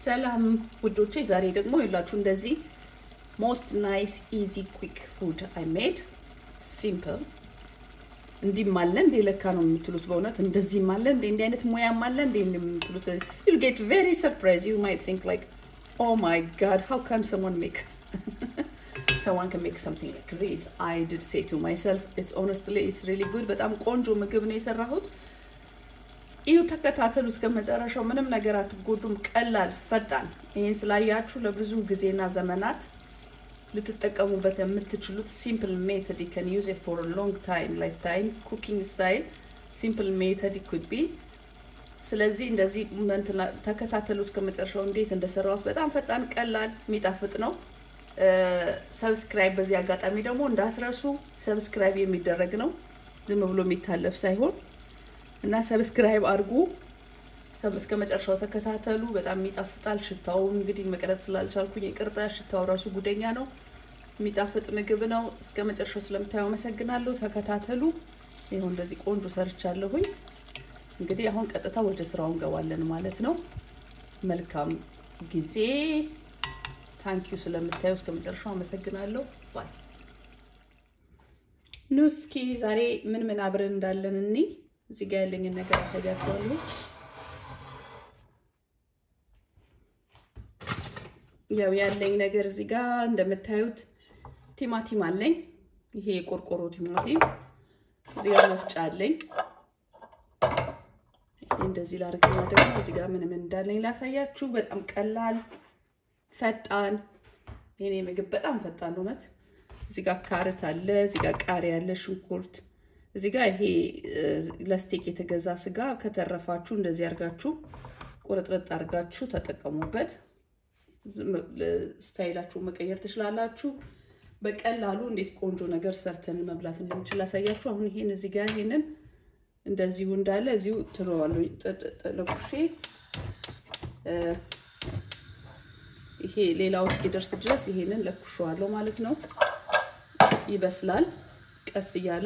ሰላም ውዶቼ፣ ዛሬ ደግሞ የላችሁ እንደዚህ ሞስት ናይስ ኢዚ ኩዊክ ፉድ አይ ሜድ ሲምፕል። እንዲህም አለ እንዴ ለካ ነው የምትሉት። በእውነት እንደዚህም አለ እንዴ እንዲህ አይነት ሙያም አለ እንዴ የምትሉት። ዩል ጌት ቬሪ ሰርፕራይዝ ዩ ማይት ቲንክ ላይክ ኦ ማይ ጋድ ሃው ካን ሰሞን ሜክ someone can make something like this. I did say to myself, it's honestly, it's really good. በጣም ቆንጆ ምግብ ነው የሰራሁት። እዩ፣ ተከታተሉ እስከ መጨረሻው። ምንም ነገር አትጎዱም። ቀላል፣ ፈጣን። ይህን ስላያችሁ ለብዙ ጊዜና ዘመናት ልትጠቀሙበት የምትችሉት ሲምፕል ሜተድ you can use it for a long time lifetime cooking style simple method it could be ስለዚህ እንደዚህ ተከታተሉ እስከ መጨረሻው እንዴት እንደሰራሁት። በጣም ፈጣን፣ ቀላል፣ የሚጣፍጥ ነው። ሰብስክራይብ በዚህ አጋጣሚ ደግሞ እንዳትረሱ። ሰብስክራይብ የሚደረግ ነው፣ ዝም ብሎ የሚታለፍ ሳይሆን እና ሰብስክራይብ አድርጉ። እስከ መጨረሻው ተከታተሉ። በጣም ይጣፍጣል። ሽታው እንግዲህ መቅረጽ ስላልቻልኩኝ ይቅርታ። ሽታው ራሱ ጉደኛ ነው። የሚጣፍጥ ምግብ ነው። እስከ መጨረሻው ስለምታዩ አመሰግናለሁ። ተከታተሉ። ይኸው እንደዚህ ቆንጆ ሰርቻለሁኝ። እንግዲህ አሁን ቀጥታ ወደ ስራው እንገባለን ማለት ነው። መልካም ጊዜ ታንኪዩ ስለምታዩ እስከ መጨረሻው አመሰግናለሁ። ባይ ኑ እስኪ ዛሬ ምን ምን አብረን እንዳለን እኔ እዚህ ጋር ያለኝን ነገር አሳያችኋለሁ። ያው ያለኝ ነገር እዚህ ጋር እንደምታዩት ቲማቲም አለኝ። ይሄ የቆርቆሮ ቲማቲም። እዚህ ጋር መፍጫ አለኝ። ይሄ እንደዚህ ላርግና ደግሞ እዚህ ጋር ምን ምን እንዳለኝ ላሳያችሁ። በጣም ቀላል ፈጣን የኔ ምግብ በጣም ፈጣን እውነት። እዚህ ጋር ካርት አለ፣ እዚህ ጋር ቃሪያ አለ፣ ሽንኩርት እዚህ ጋር ይሄ ለስቴክ የተገዛ ስጋ ከተረፋችሁ እንደዚህ አርጋችሁ ቁርጥርጥ አርጋችሁ ተጠቀሙበት። ስታይላችሁ መቀየር ትችላላችሁ። በቀላሉ እንዴት ቆንጆ ነገር ሰርተን መብላት እንደምችል ላሳያችሁ። አሁን ይሄን እዚህ ጋር ይሄንን እንደዚሁ እንዳለ እዚሁ ትለዋለሁ ለኩሼ ይሄ ሌላው እስኪደርስ ድረስ ይሄንን ለኩሸዋለሁ ማለት ነው። ይበስላል ቀስ እያለ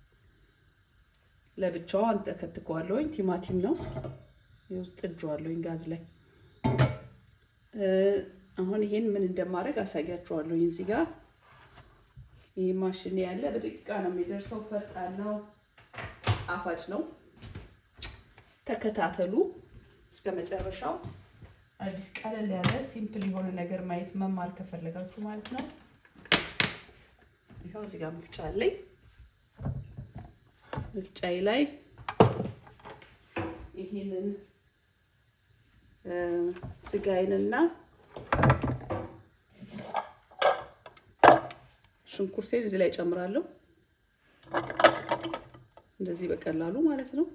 ለብቻዋ አንተከትከዋለሁኝ። ቲማቲም ነው የውስጥ እጇዋለሁኝ ጋዝ ላይ። አሁን ይሄን ምን እንደማድረግ አሳያችኋለሁኝ። እዚህ ጋር ይሄ ማሽን ያለ በደቂቃ ነው የሚደርሰው። ፈጣን ነው፣ ጣፋጭ ነው። ተከታተሉ እስከ መጨረሻው። አዲስ ቀለል ያለ ሲምፕል የሆነ ነገር ማየት መማር ከፈለጋችሁ ማለት ነው። ይኸው እዚህ ጋር መፍጫ አለኝ። መፍጫዬ ላይ ይሄንን ስጋዬንና ሽንኩርቴን እዚህ ላይ ጨምራለሁ። እንደዚህ በቀላሉ ማለት ነው።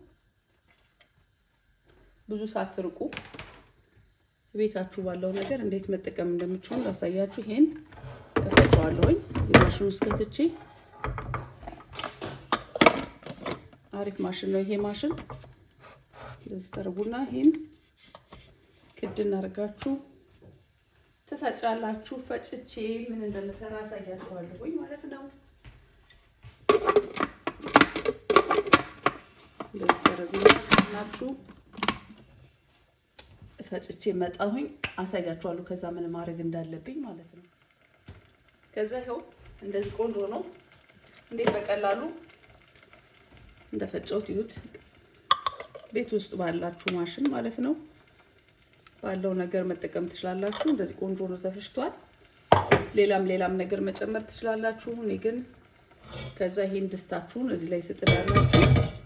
ብዙ ሳትርቁ ቤታችሁ ባለው ነገር እንዴት መጠቀም እንደምችሉ ላሳያችሁ። ይሄን እፈጨዋለሁኝ እዚህ ማሽን ውስጥ ከትቼ። አሪፍ ማሽን ነው ይሄ ማሽን። እንደዚህ ተርቡና ይሄን ቅድን አድርጋችሁ ትፈጫላችሁ። ፈጭቼ ምን እንደምሰራ አሳያችኋለሁኝ ማለት ነው። እንደዚህ ተርቡና ናችሁ ፈጭቼ መጣሁኝ አሳያችኋለሁ። ከዛ ምን ማድረግ እንዳለብኝ ማለት ነው። ከዛ ይኸው እንደዚህ ቆንጆ ነው። እንዴት በቀላሉ እንደፈጨሁት ይሁት ቤት ውስጥ ባላችሁ ማሽን ማለት ነው ባለው ነገር መጠቀም ትችላላችሁ። እንደዚህ ቆንጆ ነው ተፈጭቷል። ሌላም ሌላም ነገር መጨመር ትችላላችሁ። እኔ ግን ከዛ ይሄን ድስታችሁን እዚህ ላይ ትጥዳላችሁ።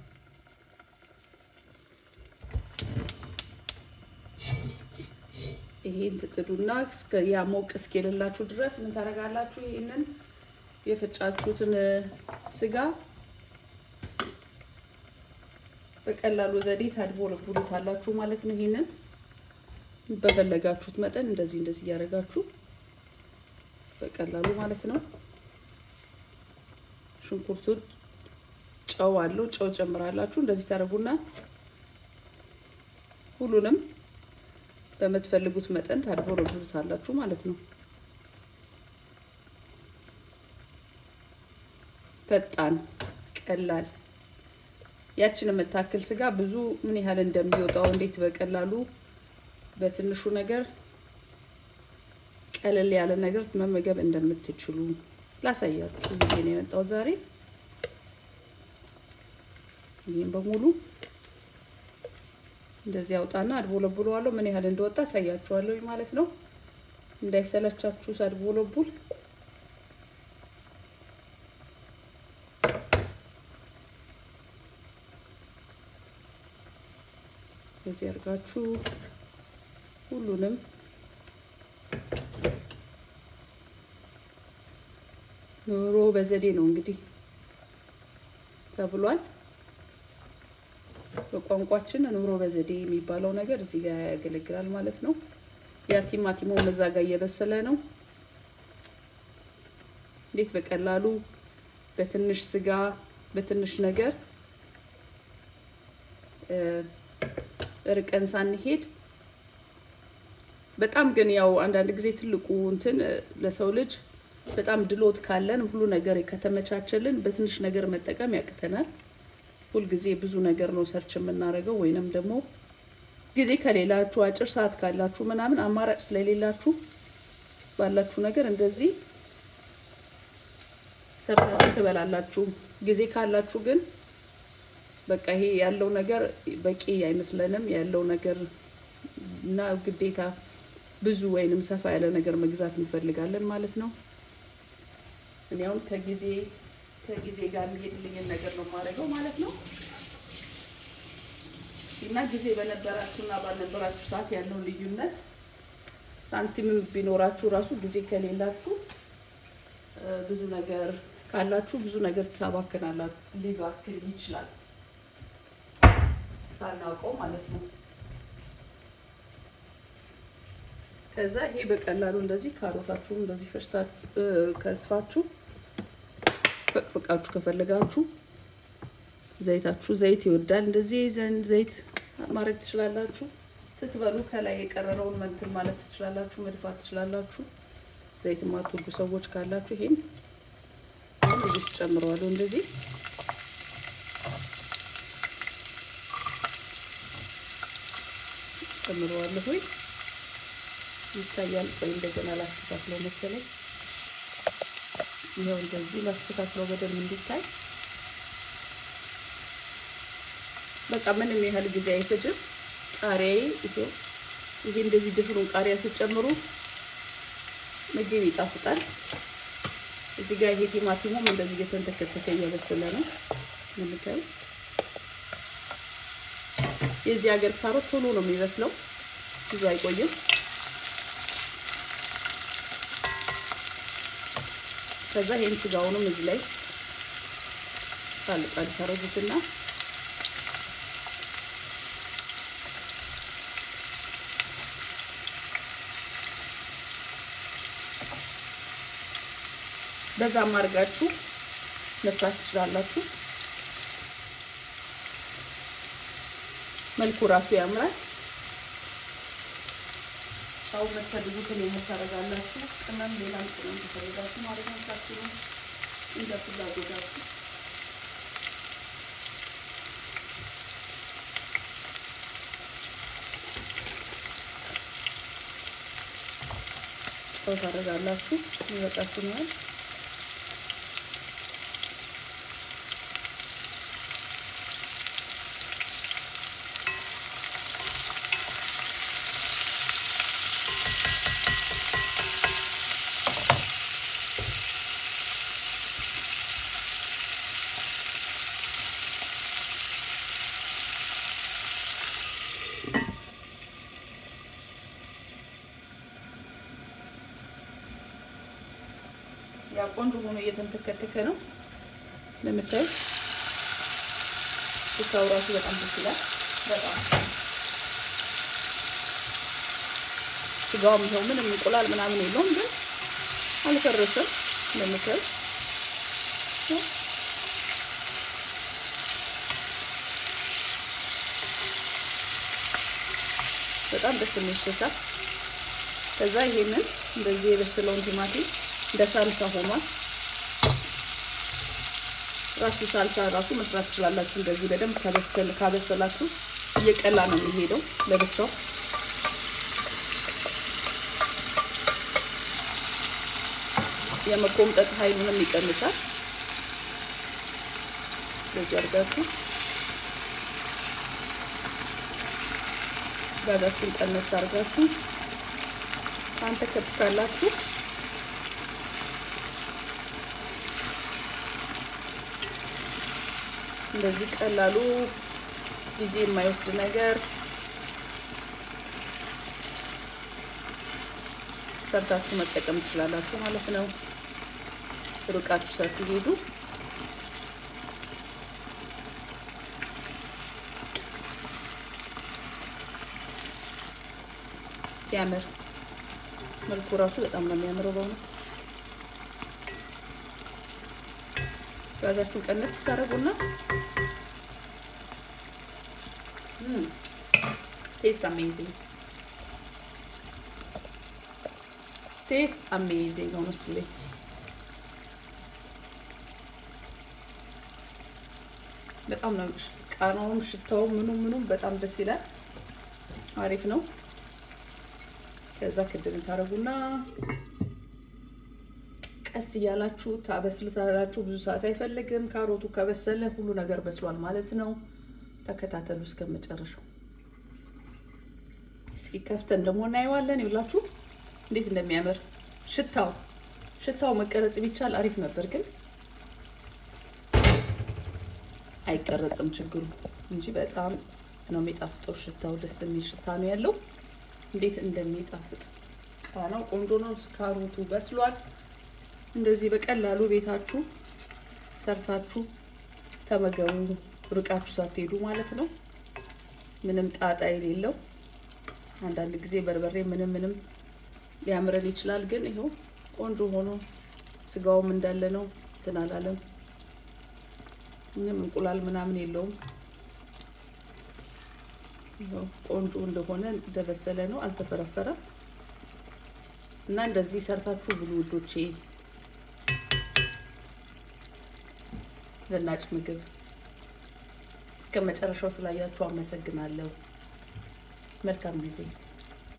ይሄን ትጥዱና ያ ሞቅ እስኪልላችሁ ድረስ ምን ታደርጋላችሁ? ይሄንን የፈጫችሁትን ስጋ በቀላሉ ዘዴ ታድቦለቡሉታላችሁ ማለት ነው። ይሄንን በፈለጋችሁት መጠን እንደዚህ እንደዚህ እያደረጋችሁ በቀላሉ ማለት ነው። ሽንኩርቱን ጨው አለው፣ ጨው ጨምራላችሁ። እንደዚህ ታደርጉና ሁሉንም በምትፈልጉት መጠን ታድቦለቡሉታላችሁ ማለት ነው። ፈጣን ቀላል ያችን የምታክል ስጋ ብዙ ምን ያህል እንደሚወጣው እንዴት በቀላሉ በትንሹ ነገር ቀለል ያለ ነገር መመገብ እንደምትችሉ ላሳያችሁ ብዬ ነው የመጣሁት ዛሬ። ይህም በሙሉ እንደዚህ አውጣና አድቦለቡለዋለሁ። ምን ያህል እንደወጣ አሳያችኋለሁ ማለት ነው። እንዳይሰለቻችሁ ሳድቦለቡል በዚህ አድርጋችሁ ሁሉንም ኑሮ በዘዴ ነው እንግዲህ ተብሏል። በቋንቋችን ኑሮ በዘዴ የሚባለው ነገር እዚህ ጋር ያገለግላል ማለት ነው። ያ ቲማቲሞ እዛ ጋር እየበሰለ ነው። እንዴት በቀላሉ በትንሽ ስጋ በትንሽ ነገር ርቀን ሳንሄድ በጣም ግን ያው አንዳንድ ጊዜ ትልቁ እንትን ለሰው ልጅ በጣም ድሎት ካለን ሁሉ ነገር ከተመቻቸልን በትንሽ ነገር መጠቀም ያቅተናል። ሁልጊዜ ብዙ ነገር ነው ሰርች የምናደርገው ወይንም ደግሞ ጊዜ ከሌላችሁ አጭር ሰዓት ካላችሁ ምናምን አማራጭ ስለሌላችሁ ባላችሁ ነገር እንደዚህ ሰርታችሁ ትበላላችሁ። ጊዜ ካላችሁ ግን በቃ ይሄ ያለው ነገር በቂ አይመስለንም። ያለው ነገር እና ግዴታ ብዙ ወይንም ሰፋ ያለ ነገር መግዛት እንፈልጋለን ማለት ነው። እኔ አሁን ከጊዜ ከጊዜ ጋር የሚሄድልኝን ነገር ነው የማደርገው ማለት ነው። እና ጊዜ በነበራችሁና ባልነበራችሁ ሰዓት ያለው ልዩነት ሳንቲምም ቢኖራችሁ ራሱ ጊዜ ከሌላችሁ ብዙ ነገር ካላችሁ ብዙ ነገር ታባክናላችሁ። ሊባክን ይችላል ሳናውቀው ማለት ነው። ከዛ ይሄ በቀላሉ እንደዚህ ካሮታችሁን እንደዚህ ፈጭታችሁ ከትፋችሁ ፈቅፍቃችሁ ከፈለጋችሁ ዘይታችሁ ዘይት ይወዳል። እንደዚህ ዘይት ማድረግ ትችላላችሁ። ስትበሉ ከላይ የቀረረውን መንትን ማለት ትችላላችሁ፣ መድፋት ትችላላችሁ። ዘይት የማትወዱ ሰዎች ካላችሁ ይሄን እዚህ ውስጥ ጨምረዋለሁ። እንደዚህ ጨምረዋለሁ። ሆይ ይታያል። ቆይ እንደገና ላስተካክለው መሰለኝ። ይኸው እንደዚህ ላስተካክለው በደንብ እንዲታይ። በቃ ምንም ያህል ጊዜ አይፈጅም። ቃሪያዬ ይሄው ይሄ እንደዚህ ድፍሩን ቃሪያ ስትጨምሩ ምግብ ይጣፍጣል። እዚህ ጋር ይሄ ቲማቲሙም እንደዚህ እየተንተከተከ እየበሰለ ነው የምታዩ። የዚህ ሀገር ካሮት ቶሎ ነው የሚበስለው፣ ብዙ አይቆይም። ከዛ ይሄን ስጋውንም እዚህ ላይ ጣል ጣል ታረጉትና በዛም አድርጋችሁ መስራት ትችላላችሁ። መልኩ ራሱ ያምራል። ሻው የምትፈልጉትን የምታደርጋላችሁ። ቅመም ሌላም ቅመም ትፈልጋችሁ ማለት ነው። ታችሁ እንደ ፍላጎታችሁ ጨው ታደርጋላችሁ። ይበቃችሁ ነው። ያ ቆንጆ ሆኖ እየተንተከተከ ነው ለምታዩት። ሽታው ራሱ በጣም ደስ ይላል። በጣም ስጋውም ይኸው ምንም እንቁላል ምናምን የለውም፣ ግን አልፈረሰም ለምታዩት። በጣም ደስ የሚል ሽታ። ከዛ ይሄንን እንደዚህ የበሰለውን ቲማቲም እንደ ሳልሳ ሆኗል። ራሱ ሳልሳ ራሱ መስራት ትችላላችሁ። እንደዚህ በደንብ ካበሰል ካበሰላችሁ እየቀላ ነው የሚሄደው ለብቻው። የመኮምጠጥ ኃይሉንም ይቀንሳል። እንደዚህ አድርጋችሁ ጋዛችሁን ቀነስ አድርጋችሁ አንተ ከትካላችሁ እንደዚህ ቀላሉ ጊዜ የማይወስድ ነገር ሰርታችሁ መጠቀም ትችላላችሁ ማለት ነው። ሩቃችሁ ሳትሄዱ ሲያምር መልኩ ራሱ በጣም ነው የሚያምረው። በእውነት ጋዛችሁን ቀነስ ታደርጉና ቴስት አሜዚንግ ቴስት አሜዚንግ ሆነስሊ በጣም ነው ቃናውም ሽታው ምኑ ምኑም በጣም ደስ ይላል። አሪፍ ነው። ከዛ ክድን ታደርጉና ቀስ እያላችሁ ታበስሉታላችሁ። ብዙ ሰዓት አይፈልግም። ካሮቱ ከበሰለ ሁሉ ነገር በስሏል ማለት ነው። ተከታተሉ እስከ መጨረሻው። እስኪ ከፍተን ደግሞ እናየዋለን። ይውላችሁ እንዴት እንደሚያምር ሽታው ሽታው መቀረጽ ቢቻል አሪፍ ነበር፣ ግን አይቀረጽም ችግሩ እንጂ በጣም ነው የሚጣፍጠው። ሽታው ደስ የሚል ሽታ ነው ያለው። እንዴት እንደሚጣፍጥ ቃናው ቆንጆ ነው። ካሮቱ በስሏል። እንደዚህ በቀላሉ ቤታችሁ ሰርታችሁ ተመገቡ፣ ርቃችሁ ሳትሄዱ ማለት ነው። ምንም ጣጣ የሌለው አንዳንድ ጊዜ በርበሬ ምንም ምንም ሊያምረን ይችላል፣ ግን ይኸው ቆንጆ ሆኖ ስጋውም እንዳለ ነው። እንትን አላለም። ምንም እንቁላል ምናምን የለውም። ቆንጆ እንደሆነ እንደበሰለ ነው፣ አልተፈረፈረም። እና እንደዚህ ሰርታችሁ ብሉ ውዶቼ። ዘናጭ ምግብ እስከ መጨረሻው ስላያችሁ አመሰግናለሁ። መልካም ጊዜ